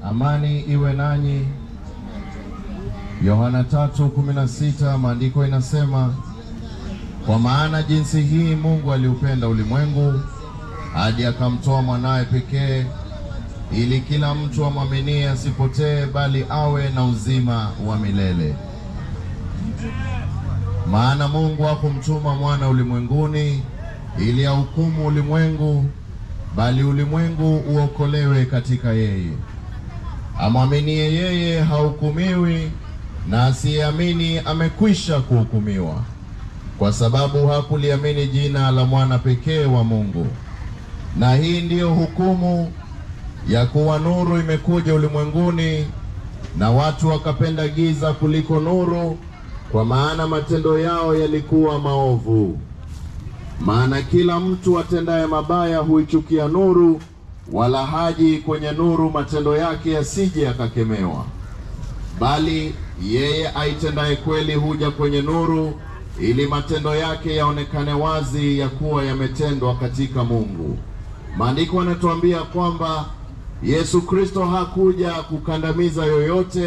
Amani iwe nanyi. Yohana 3:16 maandiko inasema, kwa maana jinsi hii Mungu aliupenda ulimwengu hadi akamtoa mwanawe pekee, ili kila mtu amwaminie asipotee, bali awe na uzima wa milele. Maana Mungu hakumtuma mwana ulimwenguni ili ahukumu ulimwengu, bali ulimwengu uokolewe katika yeye. Amwaminie yeye hahukumiwi, na asiyeamini amekwisha kuhukumiwa, kwa sababu hakuliamini jina la mwana pekee wa Mungu. Na hii ndiyo hukumu ya kuwa nuru imekuja ulimwenguni, na watu wakapenda giza kuliko nuru, kwa maana matendo yao yalikuwa maovu. Maana kila mtu atendaye mabaya huichukia nuru, wala haji kwenye nuru, matendo yake yasije yakakemewa. Bali yeye aitendaye kweli huja kwenye nuru, ili matendo yake yaonekane wazi ya kuwa yametendwa katika Mungu. Maandiko yanatuambia kwamba Yesu Kristo hakuja kukandamiza yoyote,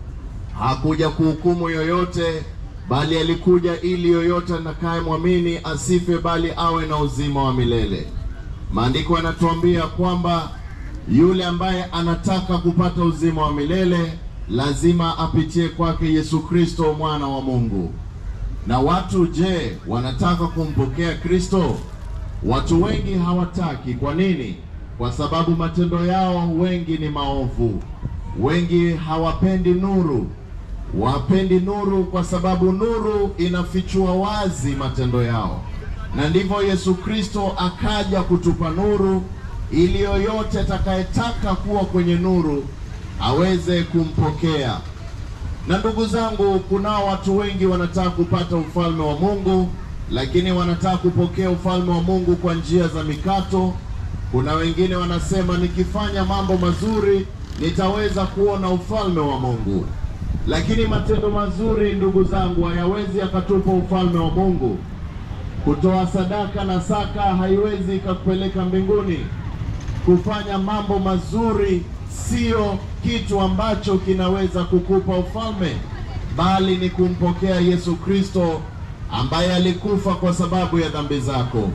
hakuja kuhukumu yoyote, bali alikuja ili yoyote atakayemwamini asife, bali awe na uzima wa milele. Maandiko yanatuambia kwamba yule ambaye anataka kupata uzima wa milele lazima apitie kwake Yesu Kristo mwana wa Mungu. Na watu je, wanataka kumpokea Kristo? Watu wengi hawataki. Kwa nini? Kwa sababu matendo yao wengi ni maovu. Wengi hawapendi nuru, wapendi nuru kwa sababu nuru inafichua wazi matendo yao, na ndivyo Yesu Kristo akaja kutupa nuru, ili yoyote atakayetaka kuwa kwenye nuru aweze kumpokea. Na ndugu zangu, kunao watu wengi wanataka kupata ufalme wa Mungu, lakini wanataka kupokea ufalme wa Mungu kwa njia za mikato. Kuna wengine wanasema nikifanya mambo mazuri nitaweza kuona ufalme wa Mungu, lakini matendo mazuri, ndugu zangu, hayawezi yakatupa ufalme wa Mungu. Kutoa sadaka na saka haiwezi ikakupeleka mbinguni. Kufanya mambo mazuri sio kitu ambacho kinaweza kukupa ufalme, bali ni kumpokea Yesu Kristo ambaye alikufa kwa sababu ya dhambi zako.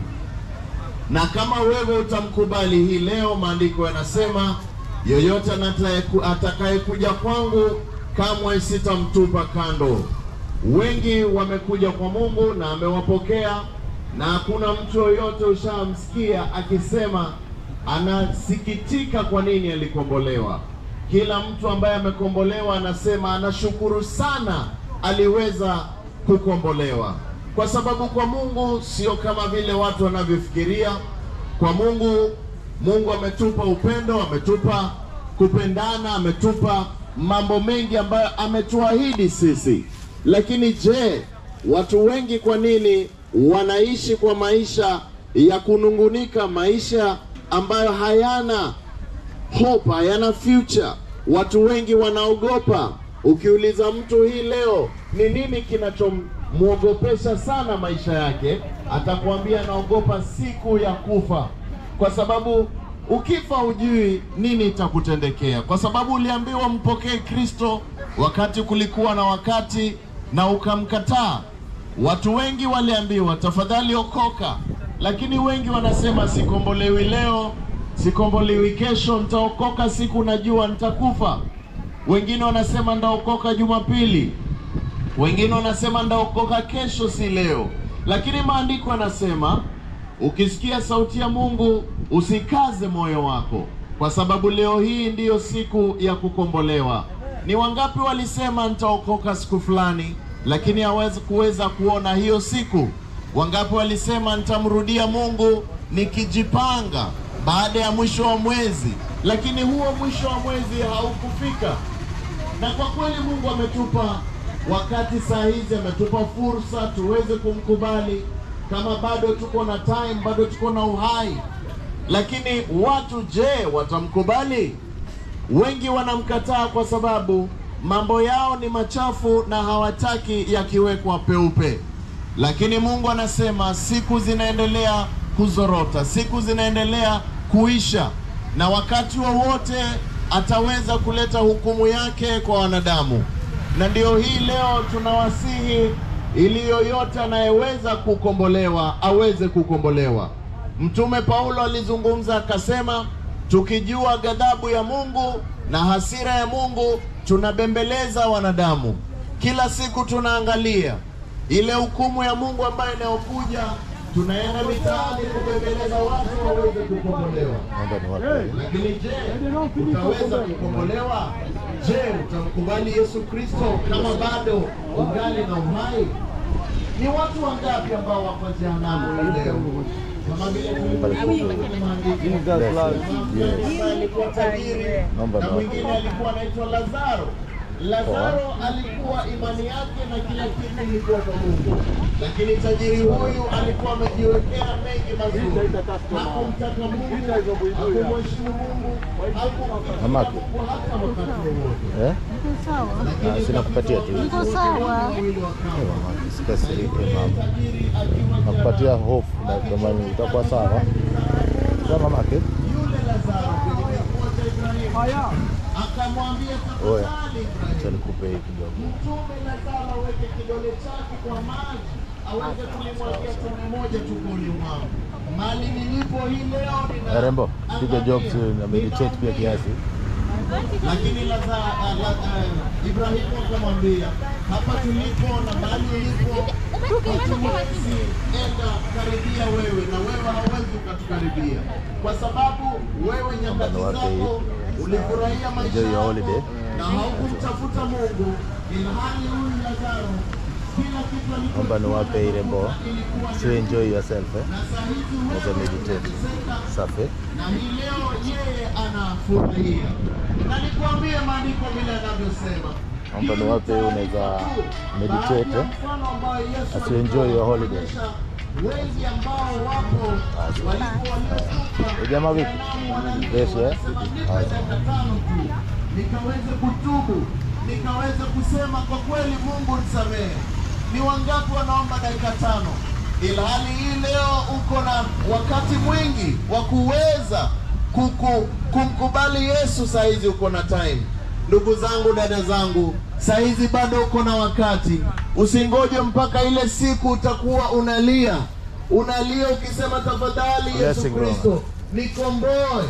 Na kama wewe utamkubali hii leo, maandiko yanasema yoyote atakayekuja kwangu kamwe sitamtupa kando. Wengi wamekuja kwa Mungu na amewapokea, na hakuna mtu yoyote ushamsikia akisema anasikitika kwa nini alikombolewa. Kila mtu ambaye amekombolewa anasema anashukuru sana aliweza kukombolewa, kwa sababu kwa Mungu sio kama vile watu wanavyofikiria. Kwa Mungu, Mungu ametupa upendo, ametupa kupendana, ametupa mambo mengi ambayo ametuahidi sisi. Lakini je, watu wengi kwa nini wanaishi kwa maisha ya kunungunika, maisha ambayo hayana hope, hayana future? Watu wengi wanaogopa. Ukiuliza mtu hii leo ni nini kinachomwogopesha sana maisha yake, atakwambia anaogopa siku ya kufa, kwa sababu ukifa hujui nini itakutendekea, kwa sababu uliambiwa mpokee Kristo wakati kulikuwa na wakati na ukamkataa. Watu wengi waliambiwa tafadhali okoka, lakini wengi wanasema sikombolewi leo, sikombolewi kesho, nitaokoka siku najua nitakufa. Wengine wanasema ndaokoka Jumapili, wengine wanasema ndaokoka kesho, si leo. Lakini maandiko yanasema ukisikia sauti ya Mungu usikaze moyo wako, kwa sababu leo hii ndiyo siku ya kukombolewa. Ni wangapi walisema nitaokoka siku fulani, lakini hawezi kuweza kuona hiyo siku? Wangapi walisema nitamrudia Mungu nikijipanga baada ya mwisho wa mwezi, lakini huo mwisho wa mwezi haukufika. Na kwa kweli Mungu ametupa wakati, saa hizi ametupa fursa tuweze kumkubali kama bado tuko na time, bado tuko na uhai. Lakini watu je, watamkubali? Wengi wanamkataa kwa sababu mambo yao ni machafu na hawataki yakiwekwa peupe. Lakini Mungu anasema siku zinaendelea kuzorota, siku zinaendelea kuisha, na wakati wowote ataweza kuleta hukumu yake kwa wanadamu, na ndio hii leo tunawasihi ili yoyote anayeweza kukombolewa aweze kukombolewa. Mtume Paulo alizungumza akasema, tukijua ghadhabu ya Mungu na hasira ya Mungu tunabembeleza wanadamu. Kila siku tunaangalia ile hukumu ya Mungu ambayo inayokuja, tunaenda mitaani kubembeleza watu waweze kukombolewa. Naomba niwape. Lakini je, utaweza kukombolewa? Je, utamkubali Yesu Kristo kama bado ungali na uhai? Ni watu wangapi ambao wako jehanamu hii leo? Kama vile tulivyosoma kwenye maandiko. Ambaye alikuwa tajiri Naomba na na- mwingine alikuwa anaitwa Lazaro. Lazaro alikuwa imani yake na kila kitu ilikuwa kwa Mungu, lakini tajiri huyu alikuwa amejiwekea mengi mazuri, hakumtaka Mungu, hakumheshimu Mungu, hakumtaka Mamake. Mungu hata wakati wowote. Eh? Niko sawa, Ah, sina kupatia tu. niko sawa. Mwili wakawa Mama, Sikasirike mama. tajiri akiwa Nakupatia hofu na kama utakuwa sawa. Sawa mamake? yule Lazaro kwenye kifua cha Ibrahimu akamwambia, Oya. tafadhali Ibrahimu Acha nikupe hii kidogo. Mtume Lazaro aweke kidole chake kwa maji aweze kulimwagia tone moja tumboni mwangu. Mali nilipo hii leo nina Eh, Rembo, piga jokes na meditate pia kiasi. lakini Laza, uh, la, uh, Ibrahimu akamwambia hapa tulipo na mahali ulipo hatuwezi enda karibia wewe na wewe hauwezi ukatukaribia kwa sababu wewe nyakati Mfano wake zako ulifurahia maisha Enjoy your yako holiday. na haukumtafuta Mungu ilhali huyu Lazaro kila kitu Naomba niwape hii Rembo. So enjoy yourself eh. na saa hizi Naweza meditate. Safi. na hii leo yeye anafurahia, na nikwambie maandiko vile yanavyosema. Naomba niwape hii unaweza meditate eh. As you enjoy your holiday. Wengi ambao wapo walipo waliokufa Eh, jamaa vipi? Fresh eh? Nipa dakika tano tu nikaweze kutubu, nikaweze kusema kwa kweli, Mungu nisamehe. Ni wangapi wanaomba dakika tano, ilhali hii leo uko na wakati mwingi wa kuweza kuku, kumkubali Yesu. Saa hizi uko na time, ndugu zangu, dada zangu, saa hizi bado uko na wakati. Usingoje mpaka ile siku utakuwa unalia unalia ukisema, tafadhali Yesu Blessing, Bwana. Kristo nikomboe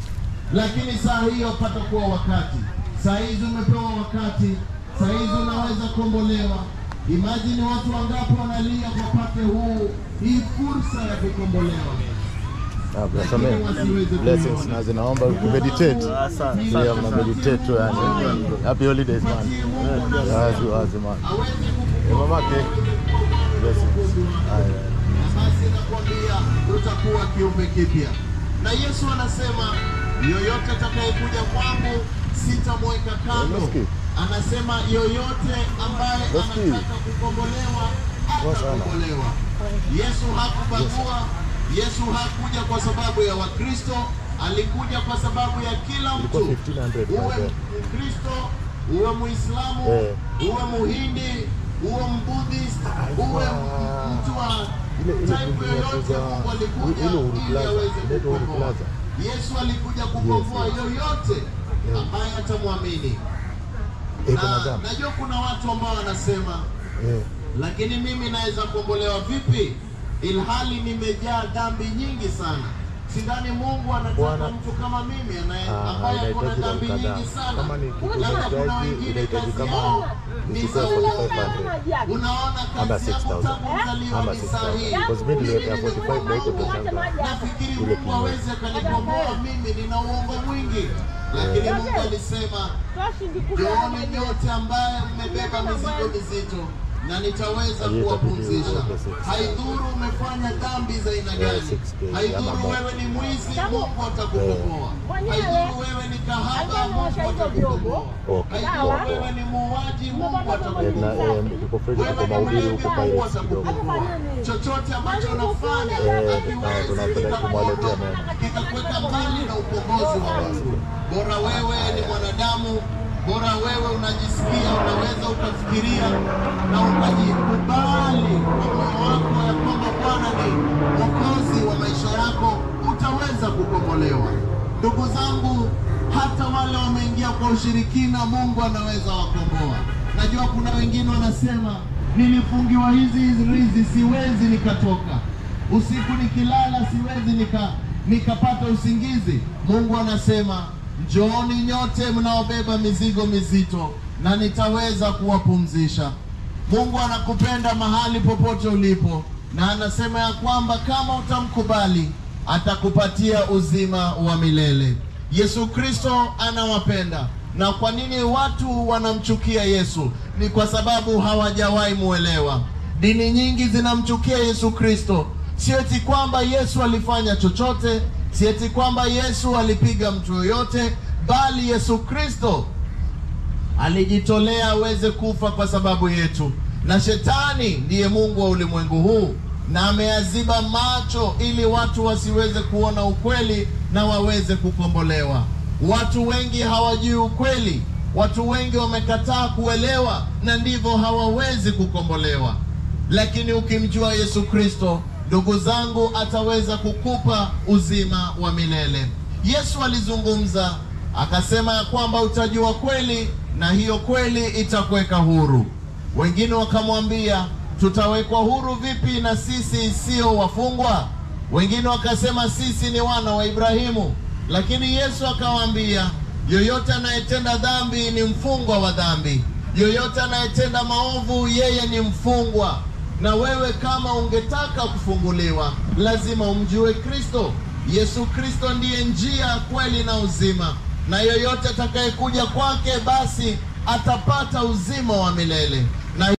lakini saa hiyo pata kuwa wakati. Saa hizi umepewa wakati, saa hizi unaweza kuombolewa. Imagine watu wangapi wanalia wapate huu hii fursa ya kukombolewa. Ah, blessame. Blessings na zinaomba meditate. Pia mna meditate tu yani. Happy holidays man. Wazi wazi man. Aweze Eh, mamake. Blessings. Haya. na basi nakwambia utakuwa kiumbe kipya. Na Yesu anasema yoyote atakayekuja kwangu sitamweka kando. Unasikia? Anasema yoyote ambaye Unasikia? anataka kukombolewa Poa sana. atakombolewa. Yesu hakubagua. Yesu hakuja kwa sababu ya Wakristo, alikuja kwa sababu ya kila mtu. Ilikuwa 1500 Uwe baadaye. Mkristo, uwe Muislamu, Eh. uwe Muhindi, uwe Mbudhist, uwe Ilikuwa- mtu wa Ile- ile type building ya yoyote, kuuza- Mungu alikuja ile Uhuru ili Plaza, aweze inaitwa Uhuru kukomboa. Plaza. Yesu alikuja kukomboa Yes, yes. yoyote ambaye atamwamini. Eh, kuna Na dhambi. najua kuna watu ambao wanasema Eh. lakini mimi naweza kuombolewa vipi ilhali nimejaa dhambi nyingi sana? Sidhani Mungu anataka Bwana- mtu kama mimi anaye- Ah, ambaye ako na inahitaji dhambi roho kadhaa. nyingi sana. Kama ni kitu Labda kuna inahitaji- wengine inahitaji kazi kama yao ni uchukue za 4500. Unaona Ama kazi yangu 6000. tangu kuzaliwa Ama ni 6000. sahihi. Because mimi niliweka 45 na iko toshanga. Nafikiri Ile Mungu kinywa. aweze akanikomboa mimi, nina uongo mwingi, lakini Mungu alisema Njooni nyote ambaye mmebeba mizigo mizito na nitaweza Aliye kuwapumzisha. tabidi uweke 6K. Haidhuru umefanya dhambi za aina gani, 6K, ama haidhuru more. wewe ni mwizi, Mungu atakukomboa. Haidhuru wewe ni kahaba, Mungu atakukomboa. Okay. Haidhuru Okay. wewe ni muuaji, Mungu Eh, na atakukomboa. eh, iko fresh Wewe kwa ni mahubiri mlevi, huko Mungu Pirates kidogo. atakukomboa. Chochote ambacho unafanya Eh, hakiwezi tuna- tunapenda kumwaletea kikakuondoa, mema. kikakuweka mbali na ukombozi wa Mungu. Bora wewe ni mwanadamu, bora wewe unajisikia, unaweza ukafikiria na ukajikubali kwa moyo wako ya kwamba Bwana ni mwokozi wa maisha yako, utaweza kukombolewa. Ndugu zangu, hata wale wameingia kwa ushirikina, Mungu anaweza wakomboa. Najua kuna wengine wanasema nilifungiwa hizi hizi rizi, siwezi nikatoka usiku, nikilala siwezi nika nikapata usingizi. Mungu anasema njooni nyote mnaobeba mizigo mizito, na nitaweza kuwapumzisha. Mungu anakupenda mahali popote ulipo, na anasema ya kwamba kama utamkubali atakupatia uzima wa milele. Yesu Kristo anawapenda. Na kwa nini watu wanamchukia Yesu? Ni kwa sababu hawajawahi muelewa. Dini nyingi zinamchukia Yesu Kristo, sio eti kwamba Yesu alifanya chochote, si eti kwamba Yesu alipiga mtu yoyote, bali Yesu Kristo alijitolea aweze kufa kwa sababu yetu, na shetani ndiye mungu wa ulimwengu huu, na ameyaziba macho ili watu wasiweze kuona ukweli na waweze kukombolewa. Watu wengi hawajui ukweli, watu wengi wamekataa kuelewa, na ndivyo hawawezi kukombolewa. Lakini ukimjua Yesu Kristo, ndugu zangu, ataweza kukupa uzima wa milele. Yesu alizungumza akasema ya kwamba utajua kweli na hiyo kweli itakuweka huru. Wengine wakamwambia tutawekwa huru vipi na sisi sio wafungwa? Wengine wakasema sisi ni wana wa Ibrahimu. Lakini Yesu akawaambia, yoyote anayetenda dhambi ni mfungwa wa dhambi, yoyote anayetenda maovu yeye ni mfungwa. Na wewe kama ungetaka kufunguliwa, lazima umjue Kristo. Yesu Kristo ndiye njia, kweli na uzima, na yoyote atakayekuja kwake basi atapata uzima wa milele.